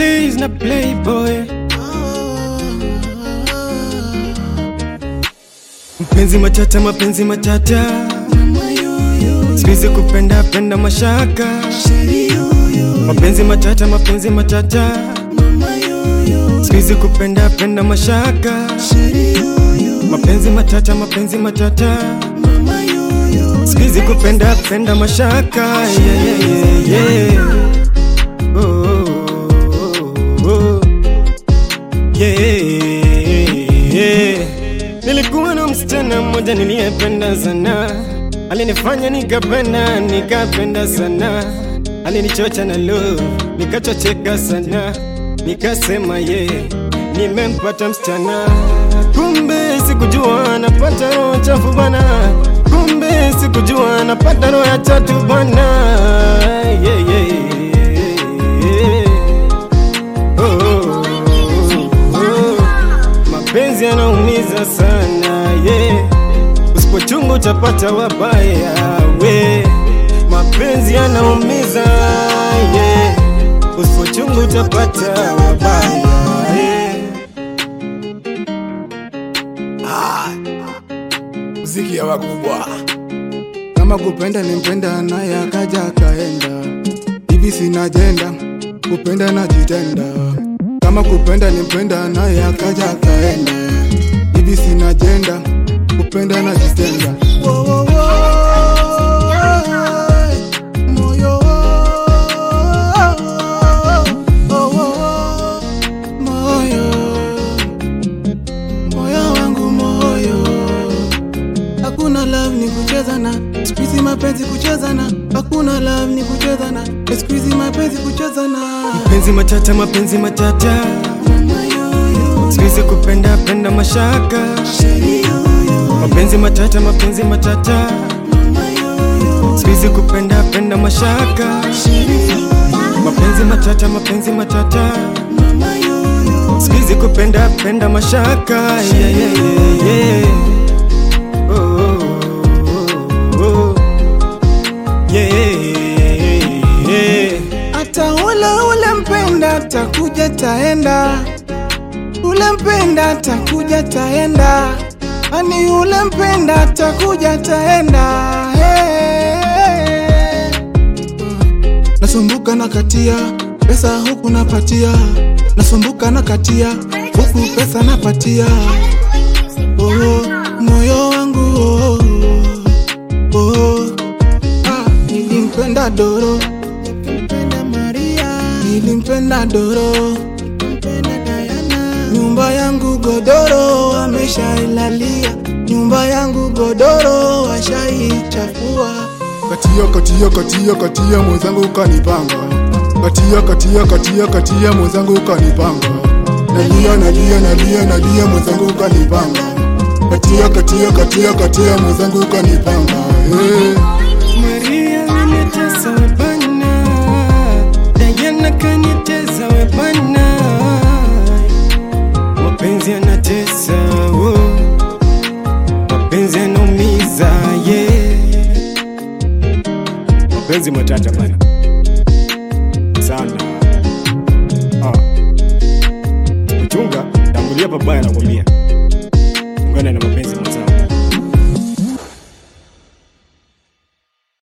Blaze na Playboy. Mpenzi matata, mapenzi matata, siwezi kupenda penda mashaka. Mapenzi matata, mapenzi matata, siwezi kupenda penda mashaka. Mapenzi matata, mapenzi matata, siwezi kupenda penda mashaka. Yeah, yeah, yeah, yeah. Oh, oh, oh, oh. Yeah, yeah. Nilikuwa na msichana mmoja niliyependa sana, alinifanya nikapenda nikapenda sana, alinichocha na love nikachocheka sana, nikasema ye yeah, nimempata msichana. Kumbe sikujua napata roho chafu bwana, kumbe sikujua napata roho ya tatu bwana. Yeah, yeah, yeah. Oh, oh, oh, oh. Mapenzi yanaumiza sana yeah. Usipochunga utapata wabaya we. Mapenzi yanaumiza yeah. Usipochunga utapata wabaya yeah. muziki ya wakubwa. Kama kupenda nimpenda naye akaja akaenda, hivi sina jenda, kupenda najitenda. Kama kupenda nimpenda naye akaja akaenda, hivi sina jenda, kupenda najitenda. Wo, wo, wo, moyo, wo, wo, wo, moyo, moyo wangu moyo Hakuna love ni kuchezana, siku hizi mapenzi kuchezana. Hakuna love ni kuchezana, siku hizi mapenzi kuchezana. Mapenzi matata, mapenzi matata, siwezi kupenda penda mashaka. Mapenzi matata, mapenzi matata, siwezi kupenda penda mashaka. Mapenzi matata, mapenzi matata, siwezi kupenda penda mashaka. Yeah, yeah, yeah, yeah. Oh, oh, oh, oh. Yeah, yeah. Hata ule ule mpenda takuja taenda, ule mpenda takuja taenda, ani ule mpenda takuja taenda. Hey. Nasumbuka na katia pesa huku napatia, nasumbuka na katia huku pesa napatia. Oh, moyo wangu oh, oh, oh. Ah, nilimpenda Doro, nilimpenda Maria, nilimpenda Doro, nilimpenda Diana. Nyumba yangu godoro ameshailalia, nyumba yangu godoro washaichafua. Katia katia katia katia mwenzangu kanipanga, katia katia katia katia mwenzangu kanipanga, nalia nalia nalia nalia mwenzangu kanipanga, katia katia katia katia mwenzangu kanipanga hey. Maria alinitesa we bana, Diana kanitesa we bana, mapenzi yanatesa oh. mapenzi yanaumiza yeah. mapenzi matata bana sana ah. Uchunga tangulia pabaya nakwambia, ungana na mapenzi